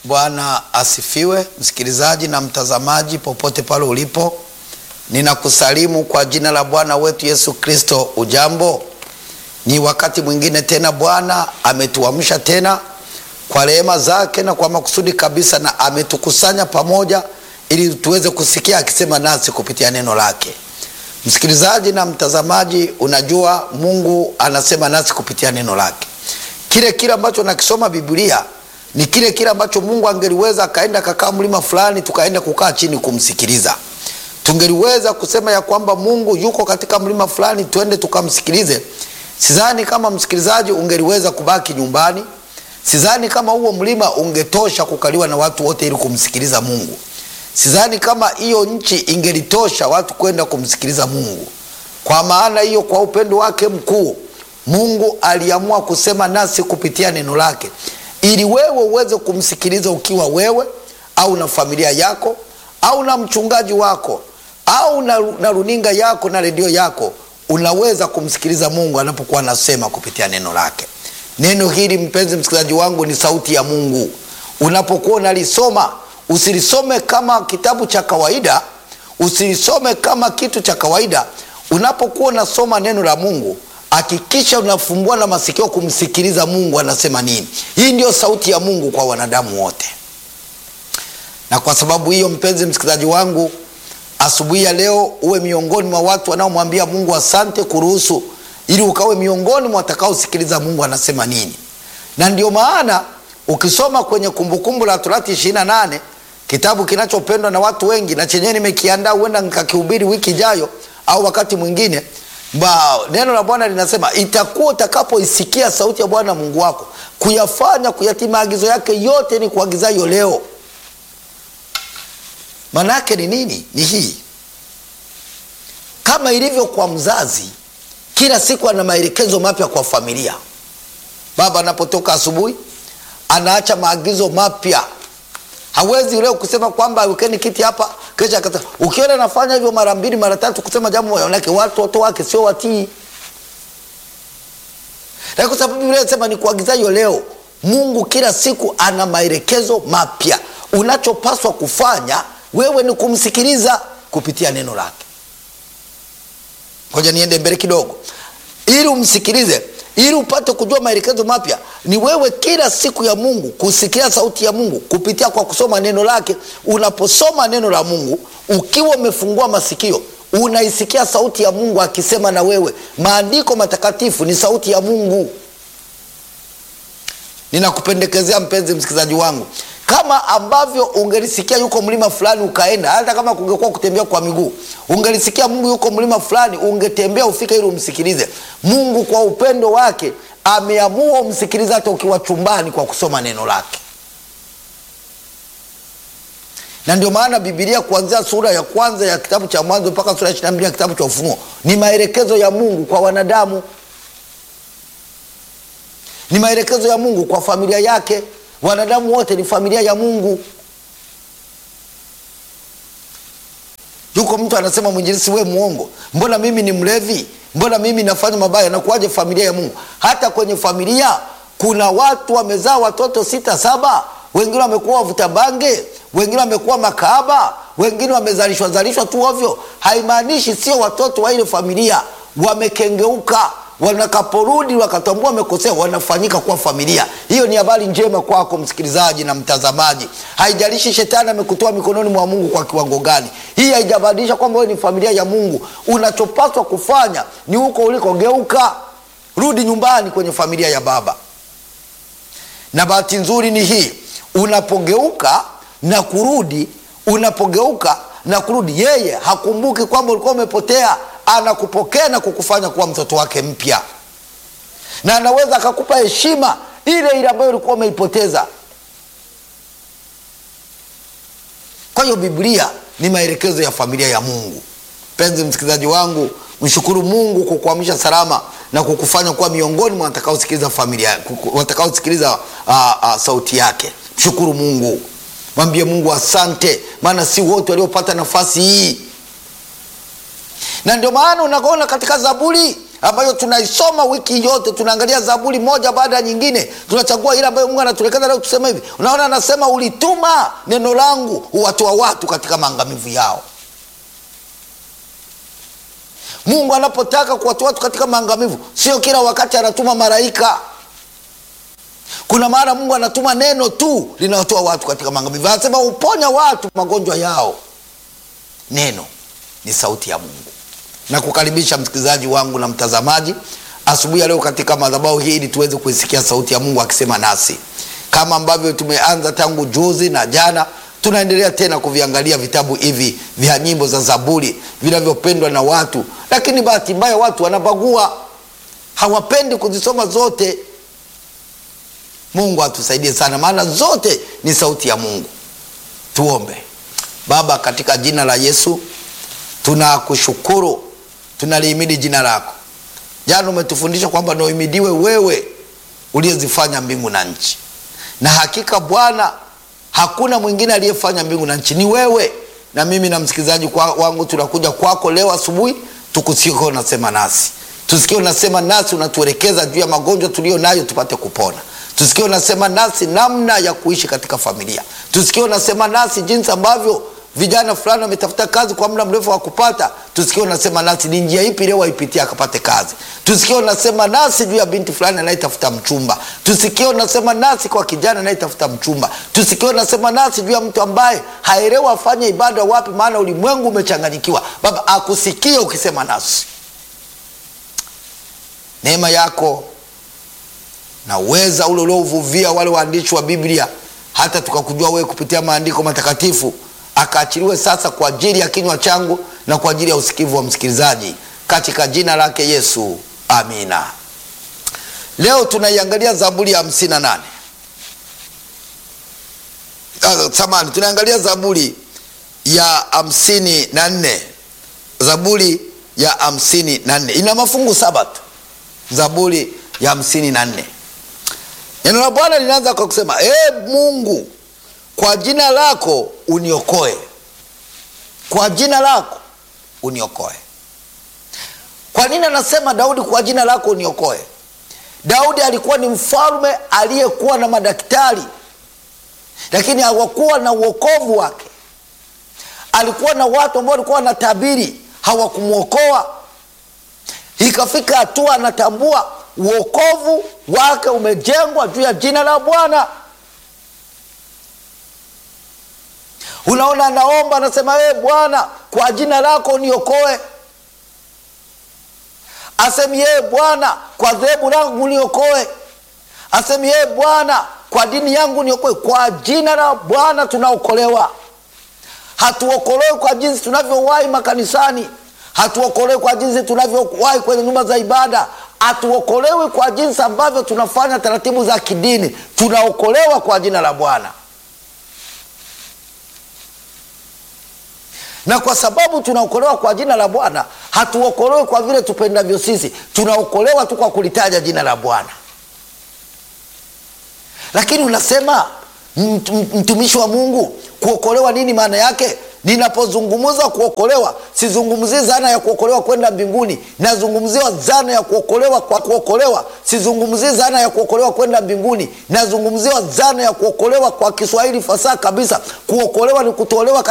Bwana asifiwe, msikilizaji na mtazamaji popote pale ulipo, ninakusalimu kwa jina la Bwana wetu Yesu Kristo. Ujambo? Ni wakati mwingine tena, Bwana ametuamsha tena kwa rehema zake na kwa makusudi kabisa, na ametukusanya pamoja ili tuweze kusikia akisema nasi kupitia neno lake. Msikilizaji na mtazamaji, unajua Mungu anasema nasi kupitia neno lake. Kile kile ambacho nakisoma Biblia ni kile kile ambacho Mungu angeliweza akaenda kakaa mlima fulani, tukaenda kukaa chini kumsikiliza. Tungeliweza kusema ya kwamba Mungu yuko katika mlima fulani, tuende tukamsikilize. Sidhani kama msikilizaji ungeliweza kubaki nyumbani. Sidhani kama huo mlima ungetosha kukaliwa na watu wote ili kumsikiliza Mungu. Sidhani kama hiyo nchi ingelitosha watu kwenda kumsikiliza Mungu. Kwa maana hiyo, kwa upendo wake mkuu, Mungu aliamua kusema nasi kupitia neno lake ili wewe uweze kumsikiliza ukiwa wewe au na familia yako au na mchungaji wako au na, na runinga yako na redio yako, unaweza kumsikiliza Mungu anapokuwa anasema kupitia neno lake. Neno hili mpenzi msikilizaji wangu, ni sauti ya Mungu. Unapokuwa unalisoma usilisome kama kitabu cha kawaida, usilisome kama kitu cha kawaida. Unapokuwa unasoma neno la Mungu hakikisha unafumbua na masikio kumsikiliza Mungu anasema nini. Hii ndio sauti ya Mungu kwa wanadamu wote, na kwa sababu hiyo, mpenzi msikilizaji wangu, asubuhi ya leo uwe miongoni mwa watu wanaomwambia Mungu asante kuruhusu, ili ukawe miongoni mwa watakaosikiliza Mungu anasema nini. Na ndio maana ukisoma kwenye Kumbukumbu la Torati ishirini na nane kitabu kinachopendwa na watu wengi na chenyewe nimekiandaa, huenda nikakihubiri wiki ijayo au wakati mwingine Ba, neno la Bwana linasema itakuwa utakapoisikia sauti ya Bwana Mungu wako kuyafanya kuyatii maagizo yake yote ni kuagizayo leo. Maana yake ni nini? Ni hii, kama ilivyo kwa mzazi, kila siku ana maelekezo mapya kwa familia. Baba anapotoka asubuhi anaacha maagizo mapya. Hawezi leo kusema kwamba wekeni kiti hapa kesha akata. Ukiona anafanya hivyo mara mbili mara tatu, kusema jambo manake watoto wake sio watii, na kwa sababu Biblia inasema ni kuagizayo leo. Mungu kila siku ana maelekezo mapya. Unachopaswa kufanya wewe ni kumsikiliza kupitia neno lake. Ngoja niende mbele kidogo, ili umsikilize ili upate kujua maelekezo mapya, ni wewe kila siku ya Mungu kusikia sauti ya Mungu kupitia kwa kusoma neno lake. Unaposoma neno la Mungu ukiwa umefungua masikio, unaisikia sauti ya Mungu akisema na wewe. Maandiko matakatifu ni sauti ya Mungu. Ninakupendekezea mpenzi msikilizaji wangu, kama ambavyo ungelisikia yuko mlima fulani ukaenda, hata kama kungekuwa kutembea kwa miguu, ungelisikia Mungu yuko mlima fulani, ungetembea ufike ili umsikilize. Mungu kwa upendo wake ameamua umsikilize hata ukiwa chumbani kwa kusoma neno lake. Na ndio maana Biblia kuanzia sura ya kwanza ya kitabu cha Mwanzo mpaka sura ya ishirini na mbili ya kitabu cha Ufunuo ni maelekezo ya Mungu kwa wanadamu, ni maelekezo ya Mungu kwa familia yake. Wanadamu wote ni familia ya Mungu. Yuko mtu anasema, mwinjilisi, we mwongo, mbona mimi ni mlevi, mbona mimi nafanya mabaya, nakuwaje familia ya Mungu? Hata kwenye familia kuna watu wamezaa watoto sita saba, wengine wamekuwa wavuta bange, wengine wamekuwa makahaba, wengine wamezalishwa zalishwa tu ovyo. Haimaanishi sio watoto wa ile familia, wamekengeuka wanakaporudi wakatambua wamekosea, wanafanyika kuwa familia. Hiyo ni habari njema kwako msikilizaji na mtazamaji. Haijalishi shetani amekutoa mikononi mwa Mungu kwa kiwango gani, hii haijabadilisha kwamba wewe ni familia ya Mungu. Unachopaswa kufanya ni huko ulikogeuka, rudi nyumbani kwenye familia ya Baba. Na bahati nzuri ni hii, unapogeuka na kurudi, unapogeuka na kurudi, yeye hakumbuki kwamba ulikuwa umepotea anakupokea na kukufanya kuwa mtoto wake mpya, na anaweza akakupa heshima ile ile ambayo ulikuwa umeipoteza. Kwa hiyo Biblia ni maelekezo ya familia ya Mungu. Mpenzi msikilizaji wangu, mshukuru Mungu kwa kuamsha salama na kukufanya kuwa miongoni mwa watakaosikiliza familia, watakaosikiliza sauti yake. Mshukuru Mungu, mwambie Mungu asante, maana si wote waliopata nafasi hii na ndio maana unaona katika Zaburi ambayo tunaisoma wiki yote, tunaangalia Zaburi moja baada ya nyingine, tunachagua ile ambayo Mungu anatuelekeza leo tuseme hivi. Unaona, anasema ulituma neno langu uwatoa watu katika maangamivu yao. Mungu anapotaka kuwatoa watu katika maangamivu, sio kila wakati anatuma malaika. Kuna mara Mungu anatuma neno tu linawatoa watu katika maangamivu. Anasema uponya watu magonjwa yao. Neno ni sauti ya Mungu. Na kukaribisha msikilizaji wangu na mtazamaji asubuhi ya leo katika madhabahu hii, ili tuweze kuisikia sauti ya Mungu akisema nasi, kama ambavyo tumeanza tangu juzi na jana tunaendelea tena kuviangalia vitabu hivi vya nyimbo za Zaburi vinavyopendwa na watu, lakini bahati mbaya watu wanabagua, hawapendi kuzisoma zote. Mungu atusaidie sana, maana zote ni sauti ya Mungu. Tuombe. Baba, katika jina la Yesu tunakushukuru, tunalihimidi jina lako. Jana umetufundisha kwamba nauhimidiwe wewe uliyezifanya mbingu na nchi, na hakika Bwana hakuna mwingine aliyefanya mbingu na nchi, ni wewe. Na mimi na msikilizaji kwa wangu tunakuja kwako leo asubuhi, tukusikie unasema nasi, tusikie unasema nasi, unatuelekeza juu ya magonjwa tuliyo nayo tupate kupona. Tusikie unasema nasi namna ya kuishi katika familia. Tusikie unasema nasi jinsi ambavyo vijana fulani wametafuta kazi kwa muda mrefu wa kupata. Tusikie unasema nasi ni njia ipi leo waipitia akapate kazi. Tusikie unasema nasi juu ya binti fulani anayetafuta mchumba. Tusikie unasema nasi kwa kijana anayetafuta mchumba. Tusikie unasema nasi juu ya mtu ambaye haelewi afanye ibada wapi, maana ulimwengu umechanganyikiwa. Baba, akusikie ukisema nasi. Neema yako na uweza ule uliouvuvia wale waandishi wa Biblia hata tukakujua wewe kupitia maandiko matakatifu akaachiliwe sasa kwa ajili ya kinywa changu na kwa ajili ya usikivu wa msikilizaji katika jina lake Yesu, amina. Leo tunaiangalia Zaburi ya hamsini na nane. Uh, samani tunaangalia Zaburi ya hamsini na nne. Zaburi ya hamsini na nne ina mafungu saba tu. Zaburi ya hamsini na nne, neno la Bwana linaanza kwa kusema e Mungu kwa jina lako uniokoe, kwa jina lako uniokoe. Kwa nini anasema Daudi kwa jina lako uniokoe? Daudi alikuwa ni mfalme aliyekuwa na madaktari, lakini hawakuwa na uokovu wake. Alikuwa na watu ambao walikuwa wanatabiri, hawakumwokoa. Ikafika hatua anatambua uokovu wake umejengwa juu ya jina la Bwana. Unaona, anaomba anasema, ee Bwana, kwa jina lako niokoe. Asemi yeye Bwana, kwa dhehebu langu niokoe. Asemi yeye Bwana, kwa dini yangu niokoe. Kwa jina la Bwana tunaokolewa. Hatuokolewi kwa jinsi tunavyowahi makanisani, hatuokolewi kwa jinsi tunavyowahi kwenye nyumba za ibada, hatuokolewi kwa jinsi ambavyo tunafanya taratibu za kidini. Tunaokolewa kwa jina la Bwana. na kwa sababu tunaokolewa kwa jina la Bwana, hatuokolewi kwa vile tupendavyo sisi. Tunaokolewa tu kwa kulitaja jina la Bwana. Lakini unasema mtumishi wa Mungu, kuokolewa nini maana yake? Ninapozungumza kuokolewa, sizungumzii zana ya kuokolewa kwenda mbinguni, nazungumzia zana ya kuokolewa kwa kuokolewa. Sizungumzii zana ya kuokolewa kwenda mbinguni, nazungumzia zana ya kuokolewa kwa Kiswahili fasaha kabisa. Kuokolewa ni kutolewa